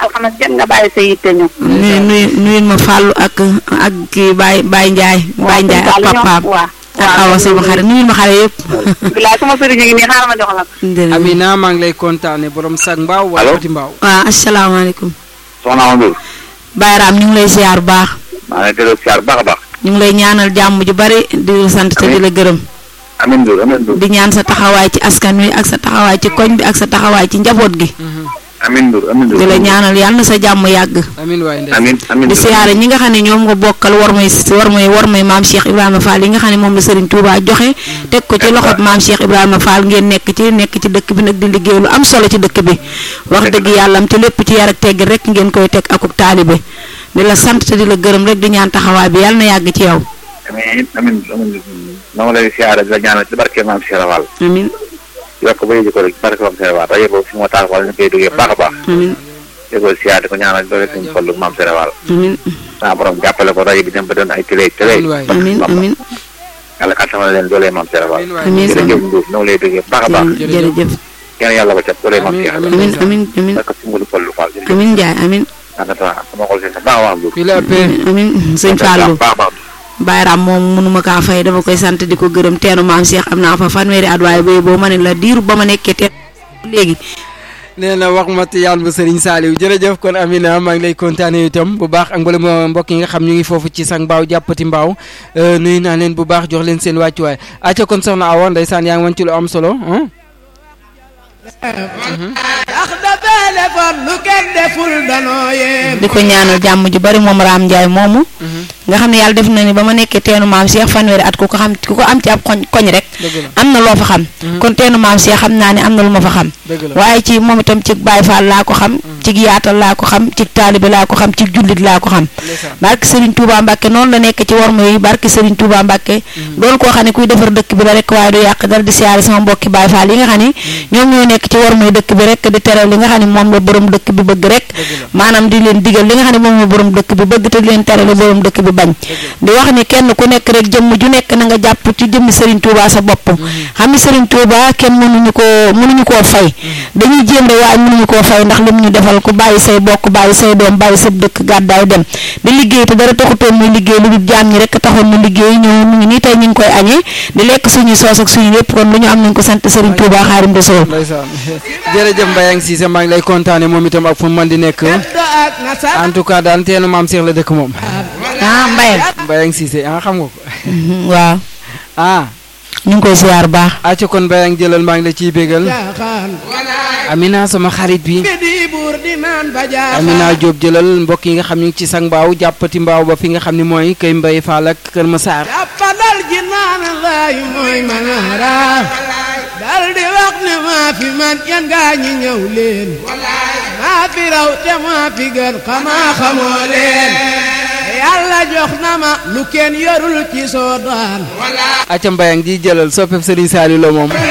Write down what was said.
alxames kenn nga bàyyi sa yitte ñëw. nuyu nuyu nuyu ma Fallou ak ak kii Baye Baye Ndiaye Baye Ndiaye ak papaam waaw ak awa sama xarit nuyu ma xale yëpp bilaay sama sëriñ ngi nii xaaral ma jox la ko. jërëjëf. Amina maa ngi lay kontaane borom sag mbaaw wala Allo? petit mbaaw waaw asalaamaaleykum soxna Awa Ndour Baye Ram ñu ngi lay ziar bu baax maa ngi lay delloo siyaar bu baax a baax ñu ngi lay ñaanal jàmm ju bari di la sant te di la gërëm amin Ndour amin Ndour di ñaan sa taxawaay ci askan wi ak sa taxawaay ci koñ bi ak sa taxawaay ci njaboot gi amin Ndour amin Ndour di la ñaanal yàlla na sa jàmm yàgg amin waay ndey amin amin di Ndour siyaare ñi nga xam ne ñoom nga bokkal war may war may war may maam Cheikh Ibrahima Fall yi nga xam ne moom la Serigne Touba joxe teg ko ci loxob maam Cheikh Ibrahima Fall ngeen nekk ci nekk ci dëkk bi nag di liggéey lu am solo ci dëkk bi wax dëgg yàlla am te lépp ci yar ak tegg rek ngeen koy teg akuk taalibe di la sant te di la gërëm rek di ñaan taxawaay bi yàlla na yàgg ci yow amin amin Ndour amin Ndour na ma lay siyaare di la ñaanal ci barke maam Cheikh Fall amin yokk ba yëg ko rek barke maam Cheikh Fall rajo boobu fi moo tax wala ñu koy duggee baax a baax amin di ko siyaare di ko ñaanal doole suñu xollu maam Cheikh Fall amin saa borom jàppale ko rajo bi dem ba doon ay télé télé amin waay amin amin yàlla kattanal leen doole maam Cheikh Fall amin waay Amin. jërëjëf Ndour na ma lay duggee baax a baax jërëjëf kenn yàlla ko cat doole maam Amin, Cheikh amin. Fall amin amin amin barke si mbulu xollu Fall jërëjëf amin Njaay amin naka sama xol seen sa baax a baax Ndour fii la ëppee amin sëñ Fallou baax a baax Baye Ram moom mënuma kaa fay dama koy sant di ko gërëm teenu maam Cheikh am naa fa fanweeri at waaye booy boo ma ne la diiru ba ma nekkee teen léegi nee na wax ma yàlla bu Serigne Saliou jërëjëf kon Amina maa ngi lay kontaane itam bu baax ak mboolem mbokk yi nga xam ñu ngi foofu ci sang mbaaw jàppati mbaaw euh, nuyu naa leen bu baax jox leen seen wàccuwaay acca kon soxna Awa ndeysaan yaa ngi wan ci lu am solo ah ndax dafay defar lu kenn deful danoo yee di ko ñaanal jàmm ju bari moom Raam Ndiaye moomu nga xam ne yàlla def na ni ba ma nekkee teenu maam Cheikh fanweeri at ku ko xam ku ko am ci ab koñ koñ rek dëgg la am na loo fa xam kon teenu maam Cheikh xam naa ne am na lu ma fa xam dëgg la waaye ci moom itam ci Baye Fall laa ko xam ci yaatal laa ko xam ci taalibe laa ko xam ci jullit laa ko xam ndeysaan barke Serigne Touba Mbacke noonu la nekk ci worma yi barke Serigne Touba Mbacke doon koo xam ne kuy defar dëkk bi la rek waaye du yàq dara di siyaare sama mbokki Baye Fall yi nga xam ne ñoom ñoo nekk ci worma yi dëkk bi rek di tere li nga xam ne moom la borom dëkk bi bëgg rek maanaam di leen digal li nga xam ne moom la borom dëkk bi bëgg te di leen tere li borom dëkk bi bañ di wax ni kenn ku nekk rek jëmm ju nekk na nga jàpp ci jëmmi Serigne Touba sa bopp xam ni Serigne Touba kenn mënuñu koo mënuñu koo fay dañuy jéem rek waaye mënuñu koo fay ndax lim ñu defal ku bàyyi say bokk bàyyi say doom bàyyi sa dëkk gàddaay dem di liggéey te dara taxutoon muy liggéey lu dul jaam ñi rek taxoon mu liggéey ñëw mu ngi nii tey ñu ngi koy añee di lekk suñuy soos ak suñu lépp kon lu ñu am nañ ko sant Serigne Touba Xaadim Rasuul ndeysaan jërëjëf Mbayang Cissé maa ngi lay kontaane moom itam ak fu mu mën di nekk ak nasar en tout cas daal teenu maam Cheikh la dëkk moom ah Mbaye Mbayang Cissé ah xam nga ko waaw ah ñu ngi koy siyaar baax acca kon Mbayang jëlal maa ngi la ciy bégal jaaxaan Amina sama xarit bi bi di buur di naan ba jaaxaan Amina Diop jëlal mbokk yi nga xam ñu ngi ci sang mbaaw jàppati mbaaw ba fi nga xam ne mooy kay mbay faal ak kër Masaar jàppandal ji naan laay mooy manaara dal di wax ne maa fi man yan gaa ñi ñëw leen maa fi raw te maa fi gën xamaa xamoo leen yàlla jox na ma lu kenn yorul ci soo daan acca Mbayang di jëlal soppeb Serigne Saliou la moom